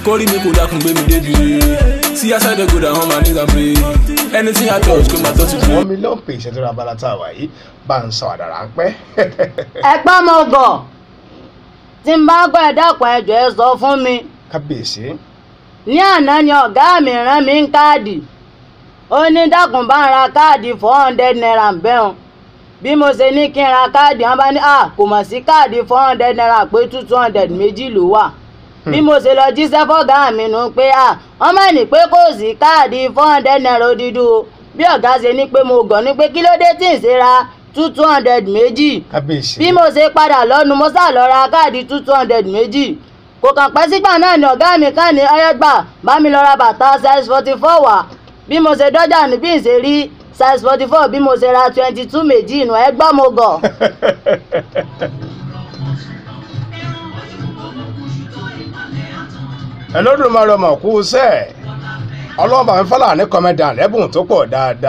kórì mi kò dákun gbé mi débi see as i dey go down on my knees and pray anything i touch kò má touch me. wọ́n mílíọ̀nù pè ìṣẹ́jú abala tá a wà yìí bá ń sọ àdàrà ń pẹ́. ẹ̀pọ́n mo gọ̀ tí n bá gbọ́ ẹ dákun ẹ jọ̀ọ́ ẹ sọ fún mi kábíyèsí ní àná ni ọ̀gá mi rán mi ń káàdì ó ní dákun bá ń ra káàdì four hundred naira ń bẹ́hùn bí mo ṣe ní kí n ra káàdì wọn bá ní à kò mọ̀ sí káàdì four hundred naira pé two two hundred méjì ló wà bí mo ṣe lọ jíṣẹ́ fọ́gá mi nù pé à wọ́n mọ̀ ní pé kò sí káàdì four hundred naira odidi o bí ọ̀gá ṣe ní pé mo gàn ní pé kí ló dé tí ì ṣe ra two two hundred méjì kábíyèsí bí mo ṣe padà lọ́nu mo sá lọ ra káàdì two two hundred méjì kò kàn pẹ́ sígbà náà ni ọ̀gá mi kàn ní ọyẹ́gbà bá mi lọ ra bàtà size forty four wá bí mo ṣe dọ́jà ní bí n ṣe rí size forty four bí mo ṣe ra twenty two méjì inú ẹ gbọ́ mo gọ̀. ẹlọ́dún máa rọmọ kú sẹ́ẹ̀ ọlọ́mọ àmì fọlá ní kọ́mẹ́dà lẹ́bùn tó pọ̀ dáadáa.